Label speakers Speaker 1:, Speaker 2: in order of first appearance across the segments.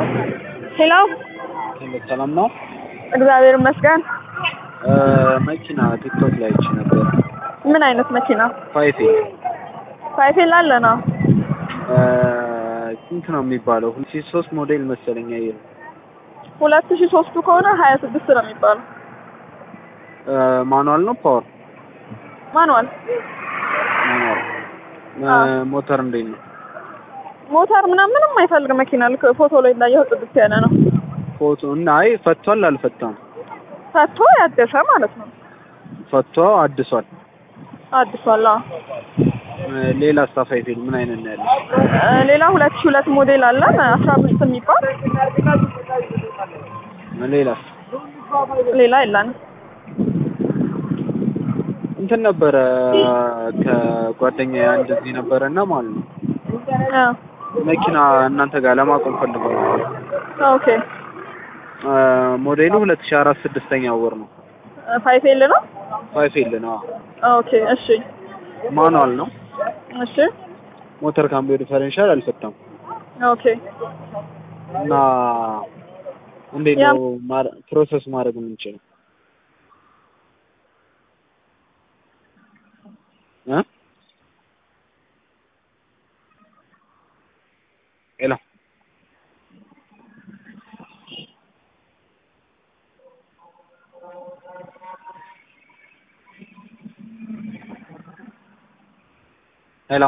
Speaker 1: ሄሎ
Speaker 2: ሰላም ነው።
Speaker 1: እግዚአብሔር ይመስገን።
Speaker 2: መኪና ቲክቶክ ላይ አይቼ ነበር።
Speaker 1: ምን አይነት መኪና?
Speaker 2: ፋይፌ
Speaker 1: ፋይፌል አለ ነው።
Speaker 2: ስንት ነው የሚባለው? ሁለት ሺህ ሶስት ሞዴል መሰለኝ ያየው።
Speaker 1: ሁለት ሺህ ሶስቱ ከሆነ ሀያ ስድስት ነው የሚባለው።
Speaker 2: ማኑዋል ነው ፓወር?
Speaker 1: ማኑዋል
Speaker 2: ማኑዋል። ሞተር እንዴት ነው?
Speaker 1: ሞተር ምናምን ምንም አይፈልግ መኪና ልክ ፎቶ ላይ እንዳየው ጥድት ያለ ነው።
Speaker 2: ፎቶ እና አይ ፈቷል አልፈታም?
Speaker 1: ፈቶ ያደሰ ማለት ነው።
Speaker 2: ፈቶ አድሷል።
Speaker 1: አዲሷል። አዎ።
Speaker 2: ሌላ ፋይፌል ምን አይነት ነው ያለው?
Speaker 1: እ ሌላ ሁለት ሺህ ሁለት ሞዴል አለ አስራ አምስት የሚባል
Speaker 2: ሌላስ?
Speaker 1: ሌላ የለንም።
Speaker 2: እንትን ነበረ ከጓደኛ አንድ እዚህ ነበረ እና ማለት ነው
Speaker 1: አ
Speaker 2: መኪና እናንተ ጋር ለማቆም ፈልገው ነበር።
Speaker 1: ኦኬ
Speaker 2: ሞዴሉ ሁለት ሺህ አራት ስድስተኛ ወር ነው።
Speaker 1: ፋይፌል ነው።
Speaker 2: ፋይፌል ነው።
Speaker 1: ኦኬ እሺ
Speaker 2: ማኑዋል ነው።
Speaker 1: እሺ
Speaker 2: ሞተር ካምቢዮ ዲፈረንሻል አልፈታም
Speaker 1: ኦኬ
Speaker 2: እና እንዴት
Speaker 1: ያም-
Speaker 2: ነው ማረ- ፕሮሰስ ማድረግ የምንችለው? እ ሄሎ ሄሎ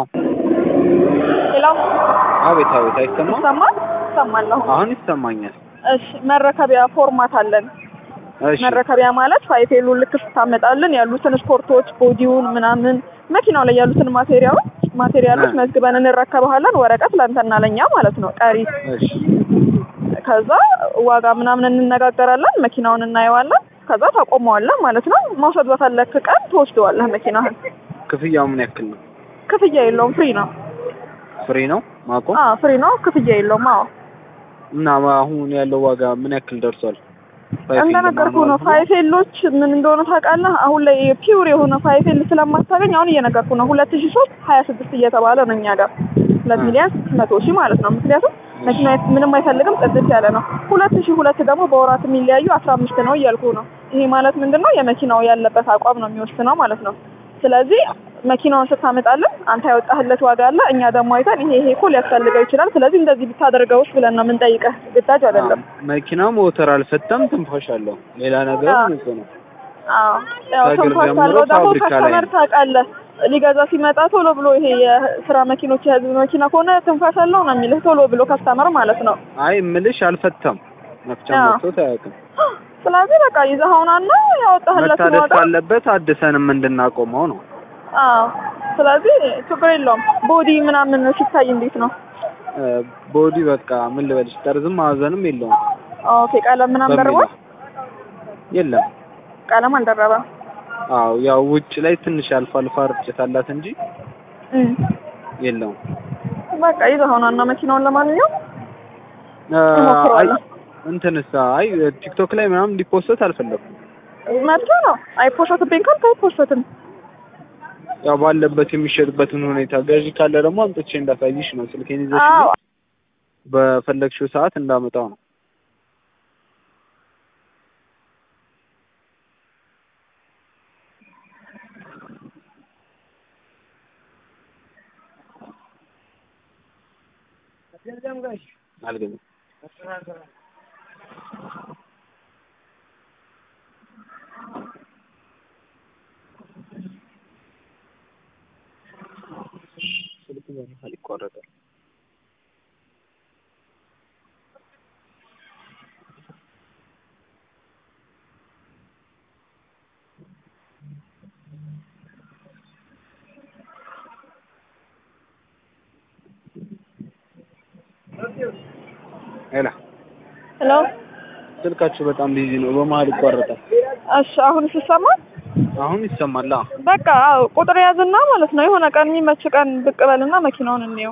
Speaker 1: ሌላ
Speaker 2: አቤት አቤት አይሰማም?
Speaker 1: ይሰማል ይሰማል አሁን
Speaker 2: አሁን ይሰማኛል።
Speaker 1: እሺ መረከቢያ ፎርማት አለን
Speaker 2: እሺ
Speaker 1: መረከቢያ ማለት ፋይፌሉ ልክ ስታመጣልን ያሉትን ስፖርቶች ቦዲውን ምናምን መኪናው ላይ ያሉትን ማቴሪያሎች ማቴሪያሎች
Speaker 2: እ።
Speaker 1: መዝግበን እንረከበሃለን ወረቀት ለአንተና ለእኛ ማለት ነው ቀሪ
Speaker 2: እሺ
Speaker 1: ከዛ ዋጋ ምናምን እንነጋገራለን መኪናውን እናየዋለን ከዛ ታቆመዋለህ ማለት ነው መውሰድ በፈለክ ቀን ትወስደዋለህ መኪናህን
Speaker 2: ክፍያው ምን ያክል ነው?
Speaker 1: ክፍያ የለውም ፍሪ ነው
Speaker 2: ፍሪ ነው ማቆም?
Speaker 1: አዎ ፍሪ ነው ክፍያ የለውም አዎ
Speaker 2: እና አሁን ያለው ዋጋ ምን ያክል ደርሷል? ፋይፌል
Speaker 1: እንደነገርኩ ነው
Speaker 2: ለማኑዋል ሆኖ?
Speaker 1: ፋይፌሎች ምን እንደሆነ ታውቃለህ አሁን ላይ ፒውር የሆነ ፋይፌል ስለማታገኝ አሁን እየነገርኩ ነው ሁለት ሺህ ሶስት ሀያ ስድስት እየተባለ ነው እኛ ጋር ሁለት
Speaker 2: እ።
Speaker 1: ሚሊዮን ስድስት መቶ ሺህ ማለት ነው ምክንያቱም መኪና ምንም አይፈልግም ጥድት ያለ ነው ሁለት ሺህ ሁለት ደግሞ በወራት የሚለያዩ አስራ አምስት ነው እያልኩ ነው ይሄ ማለት ምንድን ነው የመኪናው ያለበት አቋም ነው የሚወስነው ማለት ነው ስለዚህ መኪናውን ስታመጣለን አንተ ያወጣህለት ዋጋ አለ እኛ ደግሞ አይተን ይሄ ይሄ እኮ ሊያስፈልገው ይችላል ስለዚህ እንደዚህ ብታደርገውስ ብለን ነው የምንጠይቀህ ግዳጅ አይደለም
Speaker 2: መኪናው ሞተር አልፈታም፣ ትንፋሽ አለው። ሌላ ነገር
Speaker 1: አዎ።
Speaker 2: ንጹህ ነው።
Speaker 1: አዎ ያው
Speaker 2: ከእግር
Speaker 1: ትንፋሽ
Speaker 2: ጀምሮ
Speaker 1: አለው ደግሞ
Speaker 2: ፋብሪካ ላይ
Speaker 1: ከስተመር
Speaker 2: ነው።
Speaker 1: ታውቃለህ ሊገዛ ሲመጣ ቶሎ ብሎ ይሄ የስራ መኪኖች የህዝብ መኪና ከሆነ ትንፋሽ አለው ነው የሚልህ ቶሎ ብሎ ከስተመር ማለት ነው
Speaker 2: አይ እምልሽ አልፈታም፣ መፍቻ
Speaker 1: አዎ።
Speaker 2: መጥቶት አያውቅም።
Speaker 1: ስለዚህ በቃ ይዘኸውናና ያወጣህለትን
Speaker 2: መታደስ
Speaker 1: ዋጋ
Speaker 2: ካለበት አድሰንም እንድናቆመው ነው።
Speaker 1: አዎ ስለዚህ ችግር የለውም ቦዲ ምናምን ሲታይ እንዴት ነው
Speaker 2: እ፣ ቦዲ በቃ ምን ልበልሽ፣ ጠርዝም ማዕዘንም የለውም።
Speaker 1: ኦኬ ቀለም ምናምን ደርቧል
Speaker 2: በሚለው የለም።
Speaker 1: ቀለም አልደረበም
Speaker 2: አዎ ያው ውጭ ላይ ትንሽ አልፋ አልፋ ርጭት አላት እንጂ
Speaker 1: እም።
Speaker 2: የለውም።
Speaker 1: በቃ ይዘኸውናና መኪናውን ለማንኛውም
Speaker 2: እ፣ አይ
Speaker 1: እሞክረዋለሁ
Speaker 2: እንትንስ አይ ቲክቶክ ላይ ምናምን እንዲፖስት አልፈለኩም።
Speaker 1: መብት ነው አይፖሰትብኝ ካልክ አይፖሰትም
Speaker 2: ያው ባለበት የሚሸጥበትን ሁኔታ ገዢ ካለ ደግሞ አምጥቼ እንዳሳይሽ ነው። ስልኬን ይዘሽ
Speaker 1: አዎ
Speaker 2: በፈለግሽው ሰዓት እንዳመጣው ነው። አልገዛም። ስልክ በመሀል ይቋረጣል። ሄላ
Speaker 1: ሄሎ
Speaker 2: ስልካችሁ በጣም ቢዚ ነው፣ በመሀል ይቋረጣል።
Speaker 1: እሺ አሁን ሲሰማ
Speaker 2: አሁን ይሰማል። አዎ።
Speaker 1: በቃ አዎ ቁጥር ያዝና ማለት ነው የሆነ ቀን የሚመች ቀን ብቅ በልና መኪናውን እንየው